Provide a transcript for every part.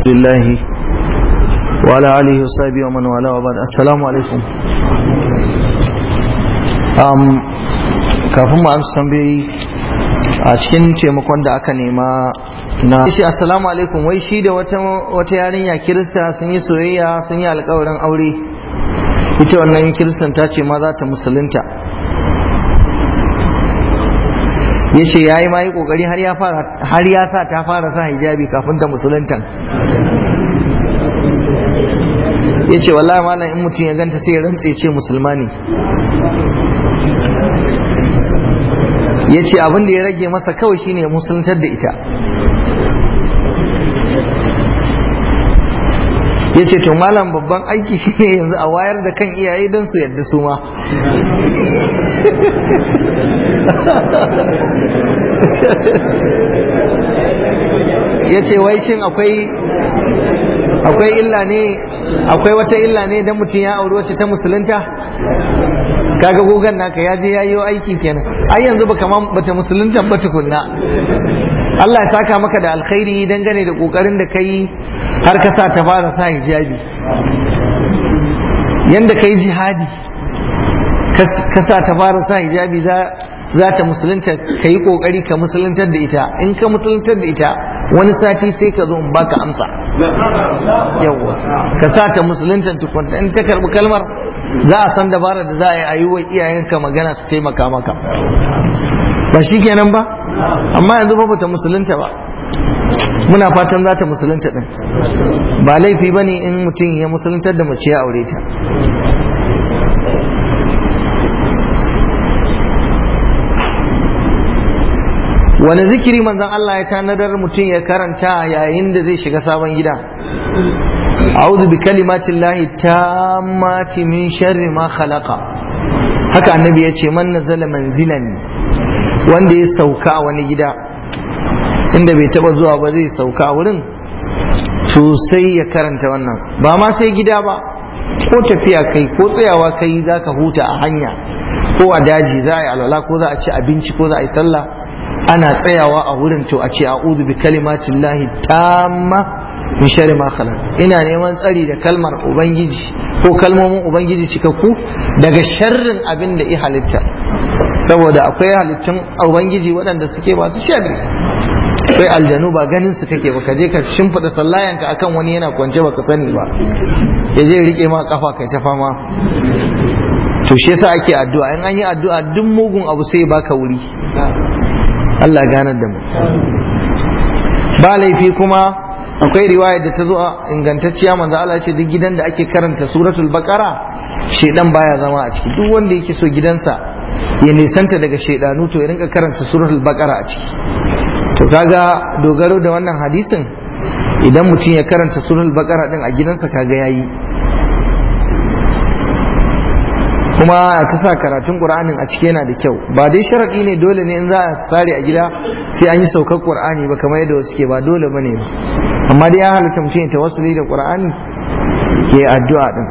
لله وعلى آله وصحبه ومن والاه وبعد السلام عليكم um, kafin mu amsa tambayoyi a cikin taimakon da aka nema na shi assalamu alaikum wai shi da wata wata yarinya kirista sun yi soyayya sun yi alkawarin aure ita wannan kiristan ta ce ma za ta musulunta ya ce ya yi ma yi kokari har ya sa ta fara sa hijabi kafin ta musuluntan ya ce wallahi malam in mutum ya ganta sai ya rantse ce musulma ne ya ce abin da ya rage masa kawai shine ya musuluntar da ita ya ce to malam babban aiki shine yanzu a wayar da kan iyaye don su yadda su ma ya ce wai shin akwai akwai illa ne akwai wata illa ne don mutum ya auri wacce ta musulunta kaga gogon naka ya je ya yi aiki kenan ai yanzu baka ma bata musulunta ba tukunna Allah ya saka maka da alkhairi dangane da kokarin da kai har ka sa ta fara sa hijabi yanda kai jihadi ka sa ta fara sa hijabi za za ta musulunta ka yi kokari ka musuluntar da ita in ka musuluntar da ita wani sati sai ka zo in baka amsa yawwa ka sa ta musuluntar tukunta in ta karbi kalmar za a san dabara da za a yi wa iyayenka magana su taimaka maka ba shi kenan ba amma yanzu ba ta musulunta ba muna fatan za ta musulunta din ba laifi ba ne in mutum ya musuluntar da mace ya aure ta wani zikiri manzon Allah ya tanadar mutum ya karanta yayin da zai shiga sabon gida a'udhu bi kalimatin lahi tammati min sharri ma khalaqa haka annabi ya ce man nazala manzilan wanda ya sauka a wani gida inda bai taba zuwa ba zai sauka wurin to sai ya karanta wannan ba ma sai gida ba ko tafiya kai ko tsayawa kai zaka huta a hanya ko a daji za a yi alwala ko za a ci abinci ko za a yi sallah ana tsayawa a wurin to a ce a'udhu bi kalimatin lahi tamma min sharri ma khalaq ina neman tsari da kalmar ubangiji ko kalmomin ubangiji cikakku daga sharrin abin da ya halitta saboda akwai halittun ubangiji waɗanda suke masu sharri akwai aljanu ba ganin su kake ba ka je ka shimfiɗa sallayanka akan wani yana kwance baka sani ba ya je rike ma kafa kai ta fama to shi yasa ake addu'a in an yi addu'a duk mugun abu sai baka wuri Allah ganar da mu ba laifi kuma akwai riwaya da ta zo a ingantacciya manzo Allah ce duk gidan da ake karanta suratul baqara shedan baya zama a ciki duk wanda yake so gidansa ya nisanta daga shedanu to ya rinka karanta suratul baqara a ciki to kaga dogaro da wannan hadisin idan mutum ya karanta suratul baqara din a gidansa kaga yayi kuma ta sa karatun qur'anin a cike yana da kyau ba dai sharadi ne dole ne in za a sare a gida sai an yi saukar qur'ani ba kamar yadda wasu ke ba dole bane ba amma dai ya halatta mutum ya tawassuli da qur'ani ke addu'a din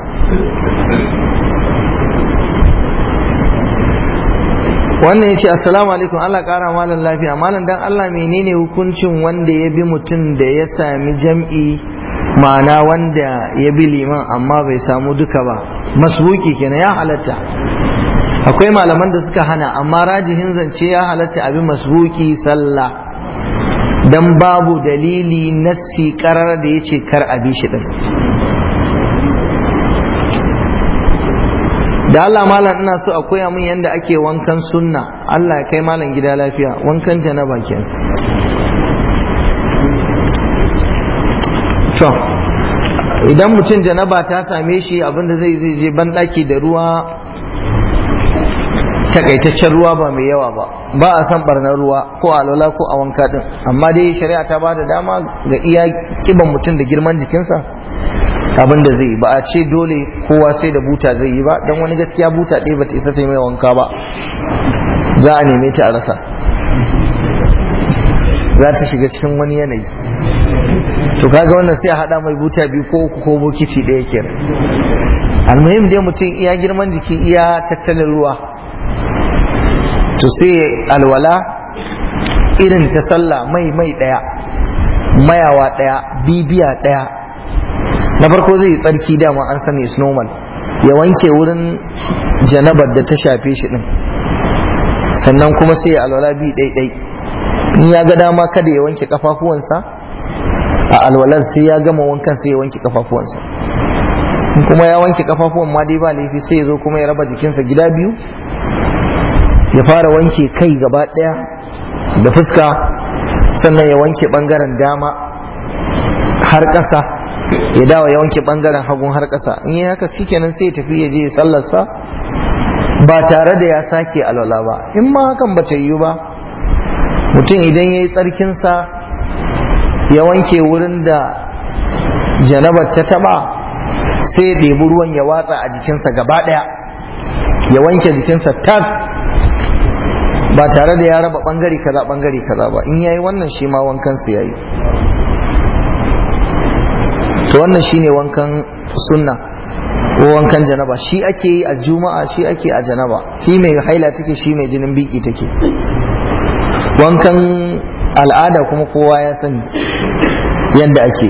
wannan ya ce assalamu alaikum Allah kara malam lafiya malam dan Allah menene hukuncin wanda ya bi mutum da ya sami jam'i ma'ana wanda ya bi liman amma bai samu duka ba masbuki kenan ya halatta akwai malaman da suka hana amma rajihin zance ya halatta abin masbuki sallah dan babu dalili nassi karar da ya ce kar a bi shi din da Allah malam ina so a koya min yadda ake wankan sunna Allah ya kai malam gida lafiya wankan janaba kenan to idan mutum janaba ta same shi abinda zai zai je banɗaki da ruwa takaitaccen ruwa ba mai yawa ba ba a san barnar ruwa ko alwala ko a wanka din amma dai shari'a ta ba da dama ga iya kiban mutum da girman jikinsa abin da zai yi ba a ce dole kowa sai da buta zai yi ba don wani gaskiya buta ɗaya ba ta isa ta mai wanka ba za a neme ta a rasa za ta shiga cikin wani yanayi to kaga wannan sai a haɗa mai buta biyu ko uku ko bokiti ɗaya kenan almuhim dai mutum iya girman jiki iya tattalin ruwa to sai alwala irin ta sallah mai mai ɗaya mayawa ɗaya bibiya ɗaya na farko zai yi tsarki dama an sani is normal ya wanke wurin janabar da ta shafe shi din sannan kuma sai ya alwala bi ɗaiɗai in ya ga dama kada ya wanke kafafuwansa a alwalar sai ya gama wankan sai ya wanke kafafuwansa in kuma ya wanke kafafuwan ma dai ba laifi sai ya zo kuma ya raba jikinsa gida biyu ya fara wanke kai gaba ɗaya da fuska sannan ya wanke ɓangaren dama har ƙasa ya dawo ya wanke ɓangaren hagun har ƙasa in yi haka shikenan sai ya tafi ya je ya sallarsa ba tare da ya sake alwala ba in ma hakan ba ta yiwu ba mutum idan ya yi tsarkinsa ya wanke wurin da janabar ta taba sai ya ɗebi ruwan ya watsa a jikinsa gaba ɗaya ya wanke jikinsa tas ba tare da ya raba ɓangare kaza ɓangare kaza ba in yayi wannan shi ma wankansa ya yi to wannan shine wankan sunna ko wankan janaba shi ake yi a juma'a shi ake a janaba shi mai haila take shi mai jinin biki take wankan al'ada kuma kowa ya sani yadda ake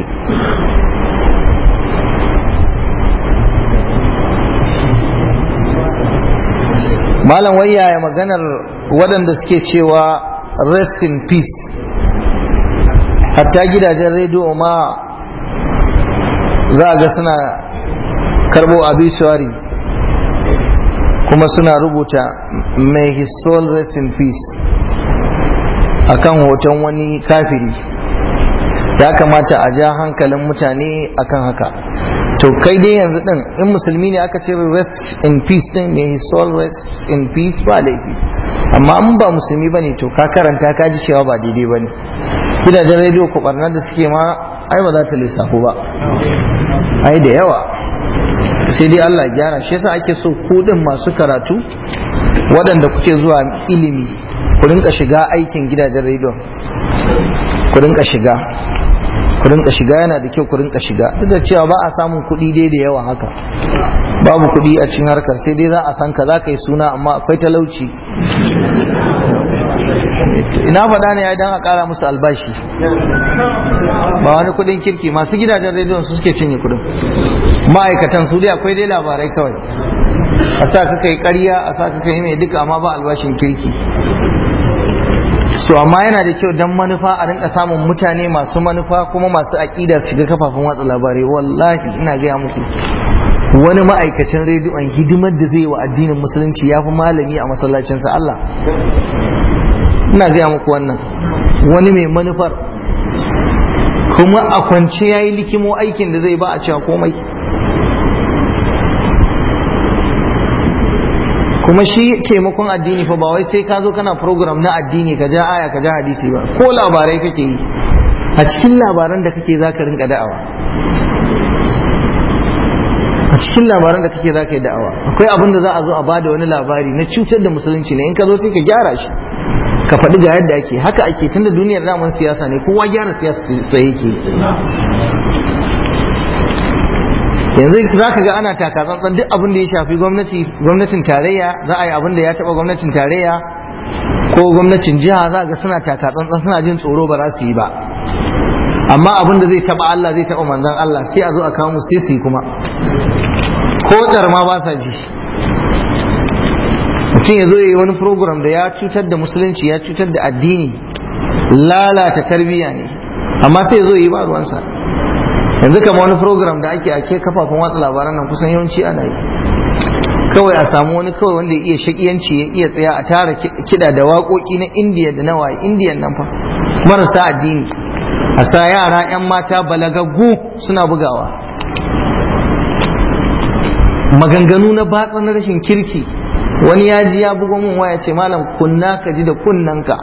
malam wayya ya maganar waɗanda suke cewa rest in peace hatta gidajen rediyo ma za a ga suna karbo obituary kuma suna rubuta may his soul rest in peace akan hoton wani kafiri ya kamata a ja hankalin mutane akan haka to kai dai yanzu din in musulmi ne aka ce rest in peace din may his soul rest in peace ba laifi amma in ba musulmi bane to ka karanta ka ji cewa ba daidai bane gidajen rediyo ku barnar da suke ma ai ba za ta lissafo ba ai da yawa sai dai Allah gyara shi yasa ake so ku din masu karatu waɗanda kuke zuwa ilimi ku rinka shiga aikin gidajen rediyo ku rinka shiga ku rinka shiga yana da kyau ku rinka shiga duk da cewa ba a samun kuɗi dai da yawa haka babu kuɗi a cikin harkar sai dai za a san ka za ka yi suna amma akwai talauci ina faɗa ne idan a ƙara musu albashi ba wani kuɗin kirki masu gidajen rediyon su suke cinye kuɗin ma'aikatan su dai akwai dai labarai kawai a sa ka kai ƙarya a sa ka kai mai duka amma ba albashin kirki so amma yana da kyau dan manufa a rinka samun mutane masu manufa kuma masu aƙida su shiga kafafen watsa labarai wallahi ina gaya muku wani ma'aikacin rediyon hidimar da zai wa addinin musulunci ya fi malami a masallacinsa Allah ina gaya muku wannan wani mai manufar kuma a kwance ya yi likimo aikin da zai ba a cewa komai kuma shi taimakon addini fa ba wai sai ka zo kana program na addini ka ja aya ka ja hadisi ba ko labarai kake yi a cikin labaran da kake za ka rinka da'awa a cikin labaran da kake za ka yi da'awa akwai abin da za a zo a bada wani labari na cutar da musulunci ne in ka zo sai ka gyara shi ka faɗi ga yadda ake haka ake tunda duniyar daman siyasa ne kowa gyara siyasa sai yake yanzu za ka ga ana taka tsantsan duk abin da ya shafi gwamnati gwamnatin tarayya za a yi abin da ya taɓa gwamnatin tarayya ko gwamnatin jiha za ga suna taka tsantsan suna jin tsoro ba za su yi ba amma abin da zai taɓa Allah zai taɓa manzan Allah sai a zo a kawo sai su yi kuma ko ma ba sa ji mutum ya zo ya yi wani program da ya cutar da musulunci ya cutar da addini lalata tarbiyya ne amma sai ya zo ya yi ba ruwansa yanzu kama wani program da ake ake kafafen watsa labaran nan kusan yawanci ana yi kawai a samu wani kawai wanda ya iya shakiyanci ya iya tsaya a tara kiɗa da waƙoƙi na indiya da na waye indiyan nan fa marasa addini a sa yara 'yan mata balagaggu suna bugawa maganganu na batsa na rashin kirki wani ya ji ya bugo min waya ce malam kunna ka ji da kunnanka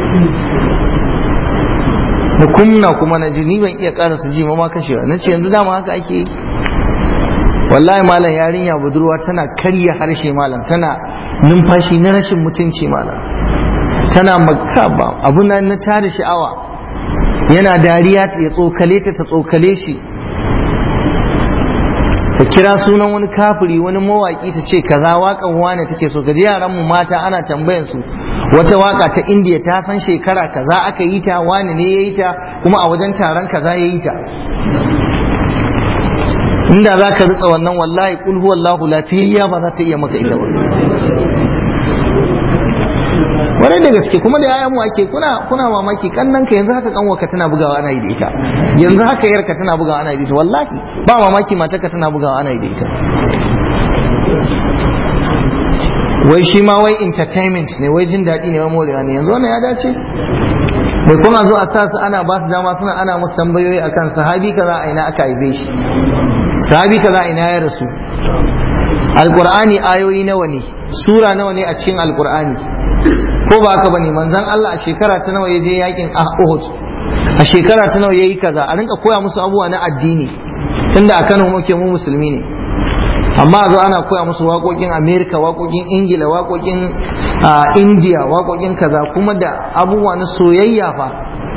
da kunna kuma na ji ni ban iya karasa ji ma kashewa na ce yanzu dama haka ake yi wallahi malam yarinya budurwa tana karya harshe malam tana numfashi na rashin mutunci malam tana makaba abu na na tada sha'awa yana dariya ya tsokale ta ta tsokale shi ta kira sunan wani kafiri wani mawaki ta ce kaza waƙan wane take so kaji yaran mu mata ana tambayan su wata waka ta indiya ta san shekara kaza aka yi ta wani ne ya yi ta kuma a wajen taron kaza ya yi ta inda za ka ritsa wannan wallahi kul huwallahu lafiyayya ba za ta iya maka ita ba warai da gaske kuma da yayan mu ake kuna kuna mamaki kannan ka yanzu haka kanwa ka tana bugawa ana yi da ita yanzu haka yarka tana bugawa ana yi da ita wallahi ba mamaki matarka tana bugawa ana yi da ita wai shi ma wai entertainment ne wai jin daɗi ne wai morewa ne yanzu wannan ya dace bai kuma zo a sa su ana ba su dama suna ana musu tambayoyi akan sahabi kaza a ina aka haife shi sahabi kaza a ina ya rasu alqur'ani ayoyi nawa ne sura nawa ne a cikin alqur'ani ko ba haka bane manzon Allah a shekara ta nawa ya je yakin Uhud a shekara ta nawa yayi kaza a rinka koya musu abubuwa na addini tunda a Kano muke mu musulmi ne amma a zo ana koya musu waƙoƙin Amerika waƙoƙin Ingila waƙoƙin India waƙoƙin kaza kuma da abubuwa na soyayya fa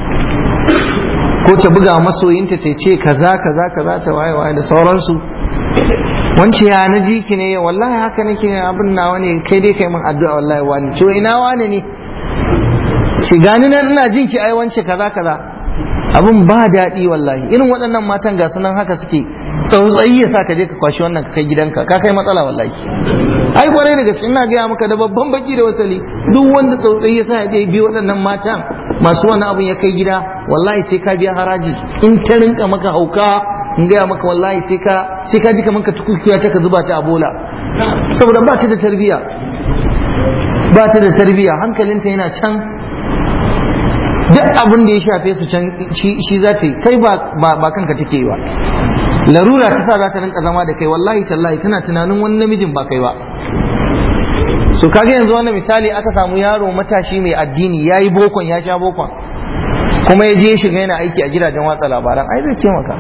ko ta buga masoyinta ta ce kaza kaza kaza ta waye waye da sauransu wance ya na ji ki ne wallahi haka nake abin nawa ne kai dai kai min addu'a wallahi wani to ina wani ne shi gani nan ina jin ki ai wance kaza kaza abin ba daɗi wallahi irin waɗannan matan ga sunan haka suke tsautsayi ya sa ka je ka kwashi wannan ka kai gidanka ka kai matsala wallahi ai kwarai da gaske ina gaya maka da babban baki da wasali duk wanda tsautsayi ya sa ya je bi waɗannan matan masu wannan abin ya kai gida wallahi sai ka biya haraji in ta rinka maka hauka in gaya maka wallahi sai ka sai ka ji kamar ka tukukiya ta ka zuba ta a bola saboda ba ta da tarbiya ba ta da tarbiya hankalinta yana can duk abin da ya shafe su can shi za ta yi kai ba kanka take yi ba larura ta sa za ta rinka zama da kai wallahi tallahi tana tunanin wani namijin ba kai ba so kaga yanzu wannan misali aka samu yaro matashi mai addini ya yi bokon ya sha bokon kuma ya je ya shiga yana aiki a gidajen watsa labaran ai zai taimaka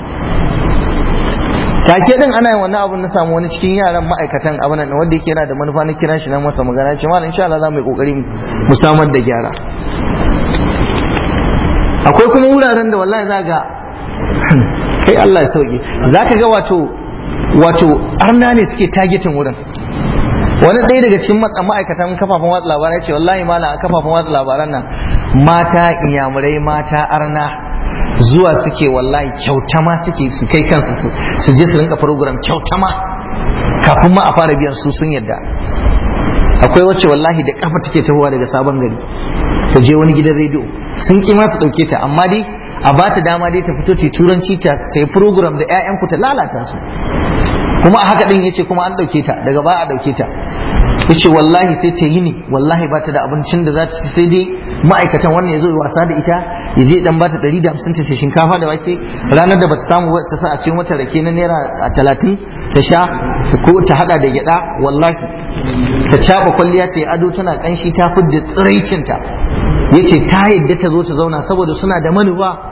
take din ana yin wannan abun na samu wani cikin yaran ma'aikatan abin nan wanda yake yana da manufa na kiran shi na masa magana ce malam insha Allah za mu yi kokari mu samar da gyara akwai kuma wuraren da wallahi za ga kai Allah ya sauke za ka ga wato wato arna ne suke targetin wurin wani ɗaya daga cikin ma'aikatan kafafen watsa labarai ce wallahi malam a kafafen watsa labaran nan mata inyamurai mata arna zuwa suke wallahi kyauta ma suke su kai kansu su je su rinka program kyauta ma kafin ma a fara biyan su sun yadda akwai wacce wallahi da kafa take tahowa daga sabon gari ta je wani gidan rediyo sun ki ma su dauke ta amma dai a ba ta dama dai ta fito ta turanci ta ta yi program da 'ya'yanku ta lalata su kuma a haka din yace kuma an dauke ta daga ba a dauke ta yace wallahi sai ta yi ne wallahi ba ta da abincin da za ta ci sai dai ma'aikatan wannan ya zo wasa da ita ya je dan bata 150 ta sai shinkafa da wake ranar da bata samu ta sa a cikin wata rake na naira 30 ta sha ko ta hada da gyada wallahi ta caba kwalliya ta yi ado tana kanshi ta fidda tsiraicinta yace ta yadda ta zo ta zauna saboda suna da manufa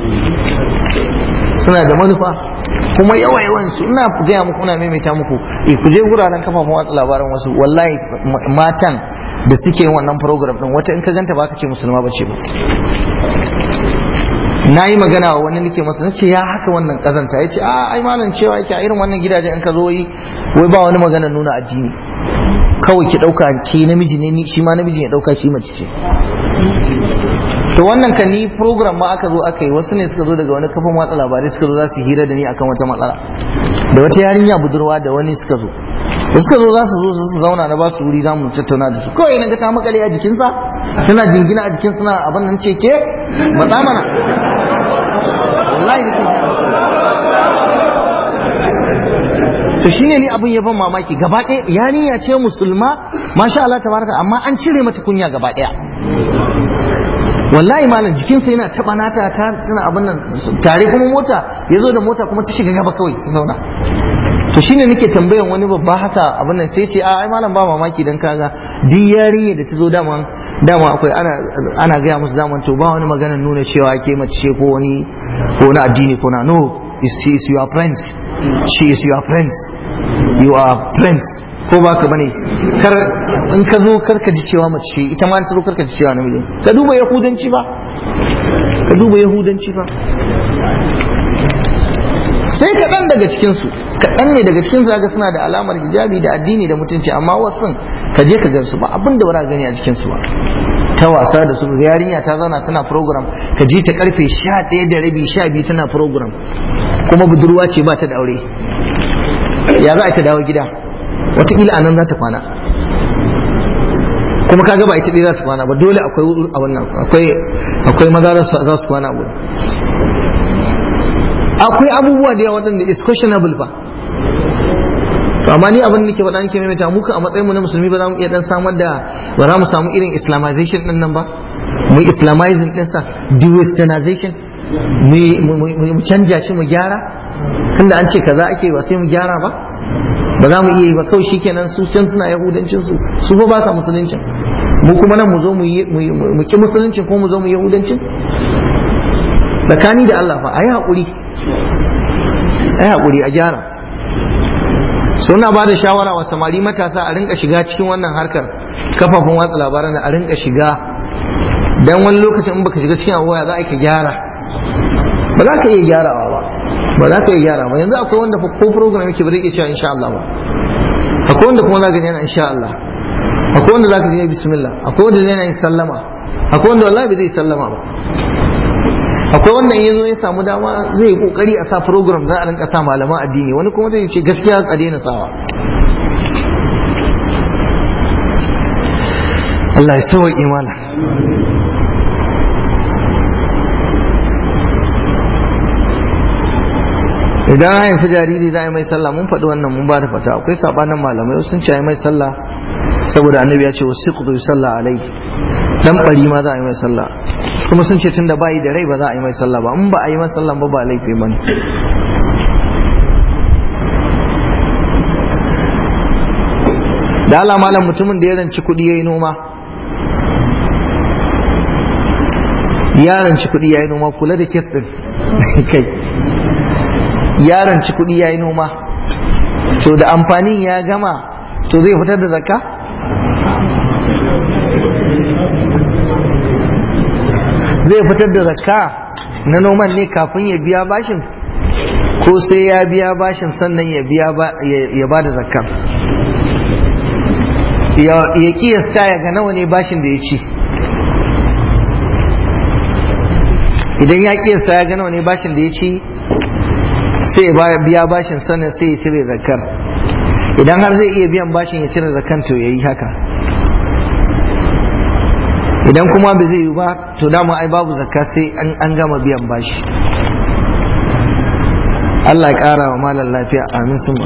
suna da manufa kuma yawa yawan su ina gaya muku ina maimaita muku eh ku je wuraren kafafen watsa labaran wasu wallahi matan da suke yin wannan program din wata in ka ganta ba ka ce musulma ba ce ba na yi magana wa wani nake masa nace ya haka wannan kazanta ya ce a ai malam cewa yake a irin wannan gidaje in ka zo yi wai ba wani magana nuna addini kawai ki dauka ke namiji ne shi ma namiji ya dauka shi mace ce to wannan kan ni program ma aka zo aka yi wasu ne suka zo daga wani kafin watsa labarai suka zo za su hira da ni akan wata matsala da wata yarinya budurwa da wani suka zo da suka zo za su zo su zauna na ba su wuri za mu tattauna da su kawai na ga ta makale a jikinsa tana jingina a jikin suna abin nan ce ke matsa mana wallahi da to shine ni abin ya ban mamaki gaba ɗaya yarinya ce musulma masha Allah tabaraka amma an cire mata kunya gaba ɗaya wallahi malam jikinsa yana taɓa nata ta suna abin nan tare kuma mota ya zo da mota kuma ta shiga gaba kawai ta zauna to shine nake tambayan wani babba haka abin nan sai ce a ai malam ba mamaki dan kaga duk yarinya da ta zo dama dama akwai ana ana gaya musu daman to ba wani maganar nuna cewa ke mace ce ko wani ko na addini ko na no is she is your friend she is your friends you are friends ko ba ka bane kar in ka zo kar ka ji cewa mace ce ita ma ta zo kar ka ji cewa namiji ka duba yahudanci ba ka duba yahudanci ba sai kaɗan daga cikinsu kaɗan ne daga cikinsu ga suna da alamar hijabi da addini da mutunci amma wasu ka je ka gansu ba abin da wara gani a jikinsu ba ta wasa da su yarinya ta zauna tana program ka ji ta karfe sha ɗaya da rabi sha biyu tana program kuma budurwa ce ba ta da aure ya za a ta dawo gida wataƙila a nan za ta kwana kuma kaga ba ita ɗaya za ta kwana ba dole akwai a wannan akwai akwai maza za su kwana gudu akwai abubuwa da yawa waɗanda is questionable ba to amma ni abin da nake faɗa nake maimaita muka a matsayin mu na musulmi ba za mu iya dan samar da ba za mu samu irin islamization din nan ba mu islamizing din sa de-westernization mu canja shi mu gyara tunda an ce kaza ake ba sai mu gyara ba ba za mu iya yi ba kawai shikenan su can suna yahudancin su su ba ba sa musuluncin mu kuma nan mu zo mu mu ki musuluncin ko mu zo mu yahudancin tsakani da Allah fa ayi hakuri ayi hakuri a gyara suna ba da shawara wa samari matasa a rinka shiga cikin wannan harkar kafafun watsa labaran a rinka shiga dan wani lokacin in baka shiga cikin abuwa za a ka gyara ba za ka iya gyarawa ba ba za ka iya gyara ba yanzu akwai wanda ko program yake ba zai iya cewa insha Allah ba akwai wanda kuma za ka yana insha Allah akwai wanda za ka je bismillah akwai wanda zai yin sallama akwai wanda wallahi bai zai sallama ba akwai wanda in yazo ya samu dama zai yi kokari a sa program za a rinka sa malaman addini wani kuma zai ce gaskiya a daina sawa Allah ya sawa imana idan an haifi jariri za a yi mai sallah mun faɗi wannan mun ba da fata akwai sabanin malamai sun ce a yi mai sallah saboda annabi ya ce wasu kudu sallah alai dan bari ma za a yi mai sallah kuma sun ce tunda bayi da rai ba za a yi mai sallah ba in ba a yi mai sallah ba ba laifi ba ne da Allah malam mutumin da ya ranci kuɗi ya yi noma ya ranci kuɗi ya yi noma kula da kes ɗin kai ya ranci kuɗi ya yi noma to da amfanin ya gama to zai fitar da zakka zai fitar da zakka na noman ne kafin ya biya bashin ko sai ya biya bashin sannan ya biya ya ba da zakka ya kiyasta ya ga nawa ne bashin da ya ci idan ya kiyasta ya ga nawa ne bashin da ya ci sai ya biya bashin sannan sai ya cire zakkar idan har zai iya biyan bashin ya cire zakkan to ya yi haka idan kuma bai zai yi ba to dama ai babu zakka sai an gama biyan bashi Allah ya ƙara wa malar lafiya amin sun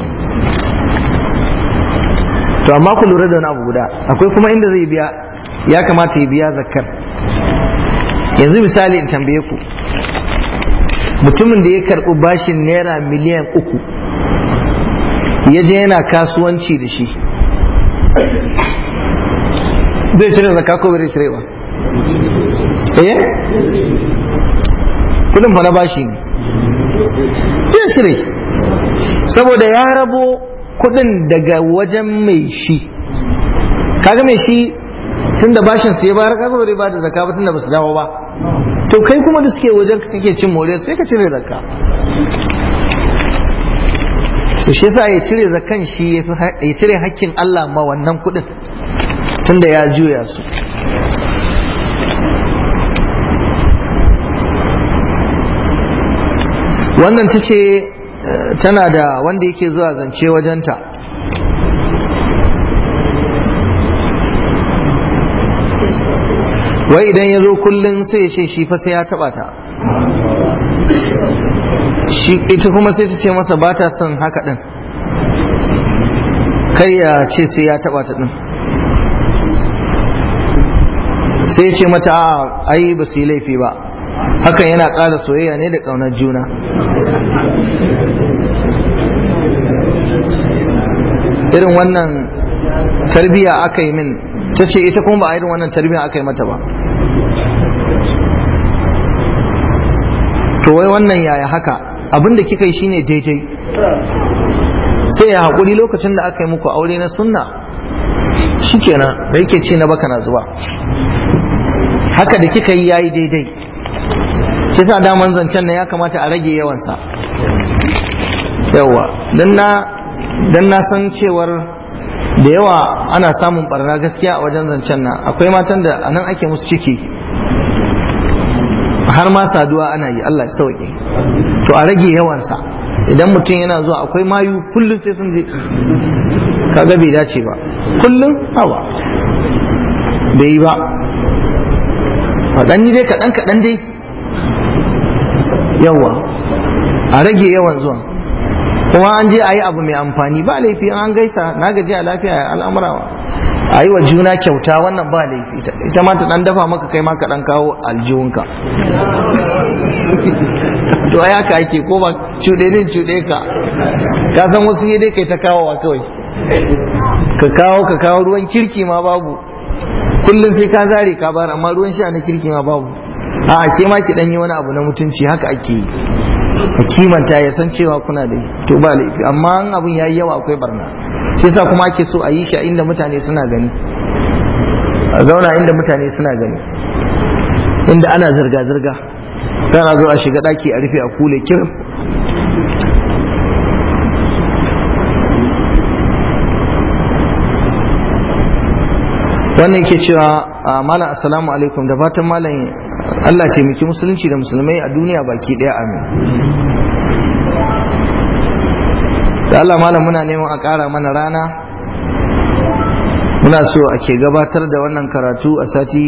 to amma ku lura da wani abu guda akwai kuma inda zai biya ya kamata ya biya zakkar yanzu misali in tambaye ku mutumin da ya karɓi bashin naira miliyan uku ya je yana kasuwanci da shi zai cire zakka ko bai cire ba eh kudin fa na bashi ne zai cire saboda ya rabo kudin daga wajen mai shi kaga mai shi tun da bashin su ya bayar kaga bai ba da zakka ba tun da basu dawo ba to kai kuma da suke wajen kake cin more sai ka cire zakka so shi yasa ya cire zakkan shi ya cire hakkin Allah ma wannan kudin tunda ya juya su wannan ta ce tana da wanda yake zuwa zance wajenta wai idan ya zo kullum sai ya ce shi fa sai ya taba ta ita kuma sai ta ce masa ba ta son haka din kai ya ce sai ya taba ta din sai ce mata a ai ba su yi laifi ba hakan yana ƙara soyayya ne da ƙaunar juna irin wannan tarbiya aka yi min ta ce ita kuma ba a irin wannan tarbiya aka yi mata ba to wai wannan yaya haka abinda kika yi shine daidai sai ya haƙuri lokacin da aka yi muku aure na sunna shikenan da yake ce na baka na zuwa haka da kika yi yayi daidai kisa daman zancen na ya kamata a rage yawansa yawa dan na dan na san cewar da yawa ana samun barna gaskiya a wajen zancen nan akwai matan da anan ake musu ciki har ma saduwa ana yi Allah ya sauke to a rage yawansa idan mutum yana zuwa akwai mayu kullum sai sun je kaga bai dace ba kullum hawa bai yi ba faɗan dai kaɗan kaɗan dai yawa a rage yawan zuwa kuma an je a yi abu mai amfani ba laifi an gaisa na gaji a lafiya al'amura a yi wa juna kyauta wannan ba laifi ita ma ta dan dafa maka kai ma ka dan kawo aljihunka to ai haka ake ko ba cuɗe din cuɗe ka ka san wasu ne dai kai ta kawowa kawai ka kawo ka kawo ruwan kirki ma babu kullum sai ka zare ka bar amma ruwan sha na kirki ma babu a ke ma ki dan yi wani abu na mutunci haka ake yi ka kimanta ya san cewa kuna da to ba laifi amma an abin yayi yawa akwai barna shi yasa kuma ake so a yi shi a inda mutane suna gani a zauna inda mutane suna gani inda ana zirga zirga kana zo a shiga daki a rufe a kule kirim wannan yake cewa malam assalamu alaikum da fatan malam Allah taimaki musulunci da musulmai a duniya baki daya amin da Allah malam muna neman a ƙara mana rana muna so a ke gabatar da wannan karatu a sati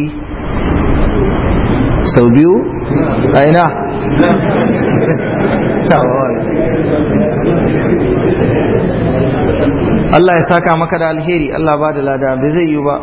sau biyu a ina Allah ya saka maka da alheri Allah ba da lada bai zai yi ba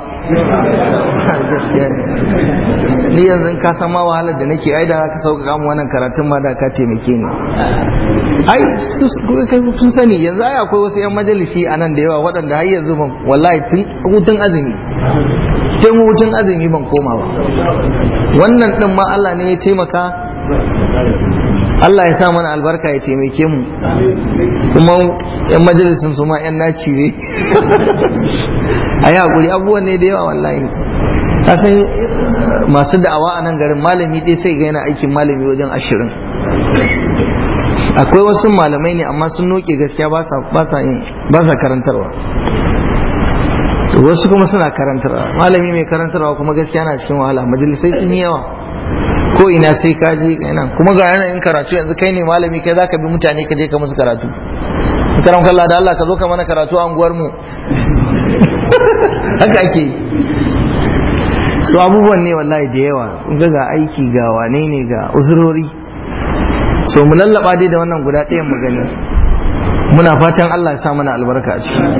ni yanzu ka san ma wahalar da nake ai da ka sauka mu wannan karatun ma da ka taimake ni ai kai kun sani yanzu ai akwai wasu yan majalisi a nan da yawa waɗanda har yanzu ban wallahi tun hutun azumi tun hutun azumi ban koma ba wannan din ma Allah ne ya taimaka Allah ya sa mana albarka ya taimake mu kuma yan majalisin su ma yan naci ne a yi haƙuri abubuwan ne da yawa wallahi ka san masu da'awa a nan garin malami ɗaya sai ga yana aikin malami wajen ashirin akwai wasu malamai ne amma sun noke gaskiya ba sa karantarwa wasu kuma suna karantarwa malami mai karantarwa kuma gaskiya na cikin wahala majalisai sun yi yawa ko ina sai ka je nan kuma ga yanayin karatu yanzu kai ne malami kai zaka bi mutane ka je ka musu karatu karam kallah da Allah ka zo ka mana karatu a unguwar mu haka ake su abubuwan ne wallahi da yawa ga ga aiki ga wane ne ga uzurori so mu lallaba dai da wannan guda ɗayan mu gani muna fatan Allah ya sa mana albarka a ciki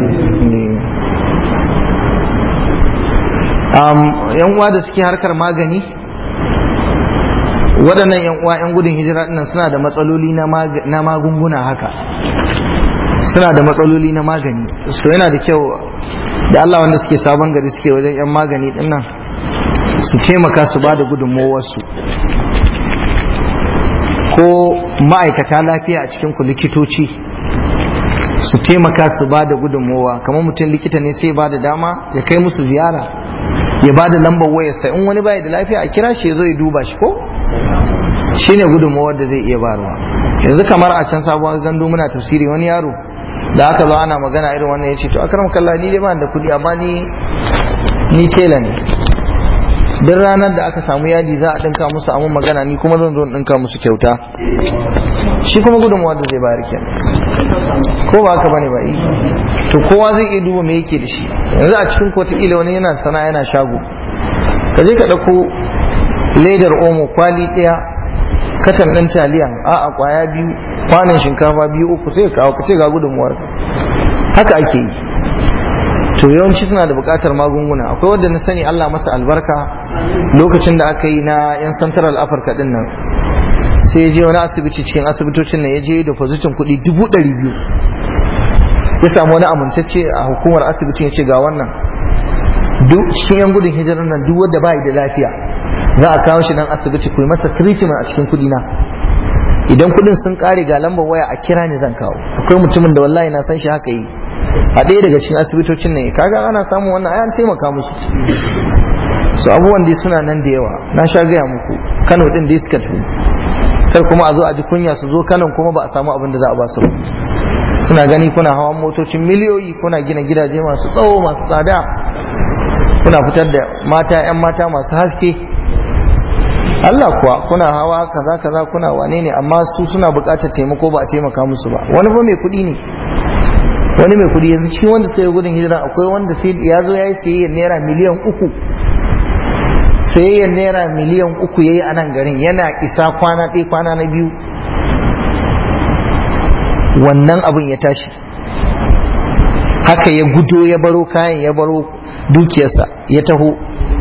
yan uwa da suke harkar magani waɗannan yan uwa yan gudun hijira ɗinnan suna da matsaloli na magunguna haka suna da matsaloli na magani so yana da kyau da Allah wanda suke sabon gari suke wajen yan magani ɗinnan su taimaka su ba da gudunmowarsu ko ma'aikata lafiya a cikin ku likitoci su taimaka su ba da gudunmowa kamar mutum likita ne sai ba da dama ya kai musu ziyara ya ba da lambar wayarsa in wani bai da lafiya a kira shi ya zo ya duba shi ko shi ne gudunmawar da zai iya barwa yanzu kamar a can sabuwar gandu muna tafsiri wani yaro da aka zo ana magana irin wannan ya ce to akram kallah ni dai ba da kuɗi amma ni ni tela ne duk ranar da aka samu yadi za a dinka musu amin magana ni kuma zan zo in dinka musu kyauta shi kuma gudunmawar da zai bayar kenan ko ba haka bane ba to kowa zai iya duba me yake da shi yanzu a cikin kota ila wani yana sana yana shago ka je ka ɗauko ledar omo kwali ɗaya katan ɗin taliya a a kwaya biyu kwanan shinkafa biyu uku sai ka kawo ka ce ga gudunmuwar haka ake yi to yawanci suna da buƙatar magunguna akwai wanda na sani Allah masa albarka lokacin da aka yi na yan central africa din nan sai ya je wani asibiti cikin asibitocin nan ya je da pozitin kuɗi dubu ɗari biyu ya samu wani amintacce a hukumar asibitin ya ce ga wannan duk cikin yan gudun hijirar nan duk wanda bai da lafiya za a kawo shi nan asibiti ku yi masa treatment a cikin kuɗi na idan kuɗin sun ƙare ga lambar waya a kira ni zan kawo akwai mutumin da wallahi na san shi haka yi a ɗaya daga cikin asibitocin ne kaga ana samun wannan ayan taimaka musu su abubuwan dai suna nan da yawa na sha gaya muku kano din da suka tafi kar kuma a zo a ji kunya su zo kanon kuma ba a samu abin da za a ba su ba suna gani kuna hawan motocin miliyoyi kuna gina gidaje masu tsawo masu tsada kuna fitar da mata 'yan mata masu haske Allah kuwa kuna hawa kaza kaza kuna wane ne amma su suna buƙatar taimako ba a taimaka musu ba wani ba mai kuɗi ne wani mai kuɗi yanzu cikin wanda suka yi gudun hijira akwai wanda sai ya zo ya yi sayayyar naira miliyan uku sayayyar naira miliyan uku ya yi a nan garin yana isa kwana ɗaya kwana na biyu wannan abin ya tashi haka ya gudo ya baro kayan ya baro dukiyarsa ya taho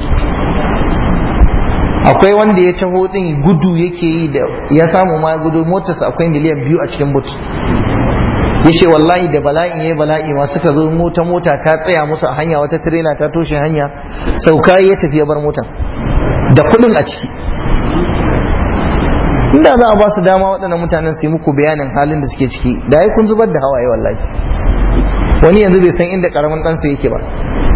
akwai wanda ya taho din gudu yake yi da ya samu ma gudu motarsa akwai miliyan biyu a cikin but ya ce wallahi da bala'in ya bala'i ma suka zo mota mota ta tsaya musu a hanya wata tirela ta toshe hanya sauka ya tafi ya bar motar da kuɗin a ciki inda za a ba su dama waɗannan mutanen su yi muku bayanin halin da suke ciki da ai kun zubar da hawaye wallahi wani yanzu bai san inda karamin ɗansa yake ba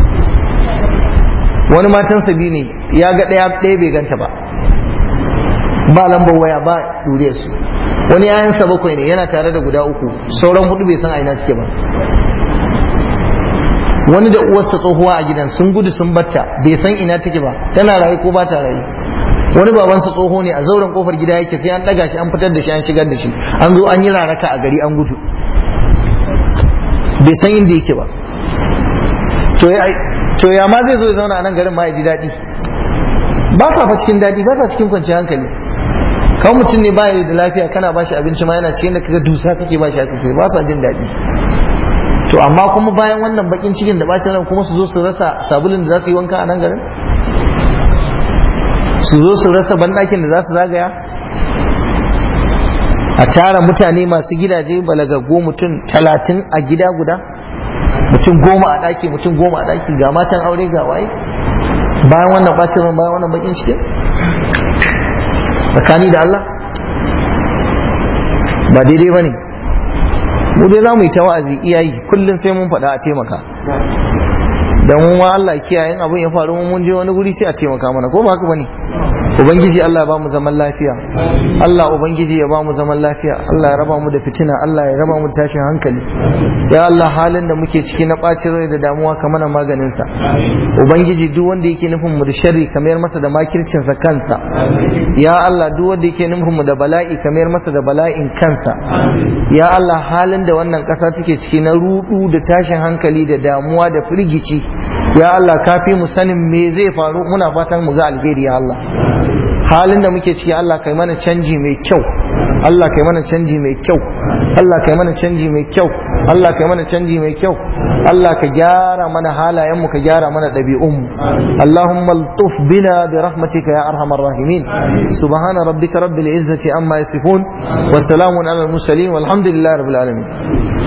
wani matansa biyu ne ya ga ɗaya ɗaya bai ganta ba ba lambar waya ba ɗure su wani yayansa bakwai ne yana tare da guda uku sauran hudu bai san aina suke ba wani da uwarsa tsohuwa a gidan sun gudu sun batta bai san ina take ba tana raye ko ba ta raye wani babansa tsoho ne a zauren kofar gida yake sai an daga shi an fitar da shi an shigar da shi an zo an yi raraka a gari an gudu bai san inda yake ba to ya ma zai zo ya zauna a nan garin ma ya ji daɗi ba sa fa cikin daɗi ba sa cikin kwanciyar hankali kawai mutum ne ba da lafiya kana ba shi abinci ma yana cikin da kaga dusa kake ba shi haka ba sa jin daɗi to amma kuma bayan wannan bakin cikin da bacin ran kuma su zo su rasa sabulin da za su yi wanka a nan garin su zo su rasa banɗakin da za su zagaya a tara mutane masu gidaje balagaggo mutum talatin a gida guda mutum goma a ɗaki mutum goma a ɗaki ga matan aure ga waye bayan wannan ɓacin ran bayan wannan bakin cikin tsakani da Allah ba daidai ba ne mu dai za mu yi ta wa'azi iyayi kullum sai mun faɗa a taimaka dan mu ma Allah kiyayen abin ya faru mun je wani guri sai a taimaka mana ko ba haka bane ubangiji Allah ya ba mu zaman lafiya Allah ubangiji ya ba mu zaman lafiya Allah ya raba mu da fitina Allah ya raba mu da tashin hankali ya Allah halin da muke ciki na bacin rai da damuwa ka mana maganin sa ubangiji duk wanda yake nufin mu da sharri ka mayar masa da makircin sa kansa ya Allah duk wanda yake nufin mu da bala'i ka mayar masa da bala'in kansa ya Allah halin da wannan kasa take ciki na rudu da tashin hankali da damuwa da firgici ya Allah kafi mu sanin me zai faru muna fatan mu ga alheri ya Allah halin da muke ciki Allah kai mana canji mai kyau Allah kai mana canji mai kyau Allah kai mana canji mai kyau Allah kai mana canji mai kyau Allah ka gyara mana halayen mu ka gyara mana ɗabi'un mu Allahumma altuf bina bi rahmatika ya arhamar rahimin subhana rabbika rabbil izzati amma yasifun wa salamun alal mursalin walhamdulillahi rabbil alamin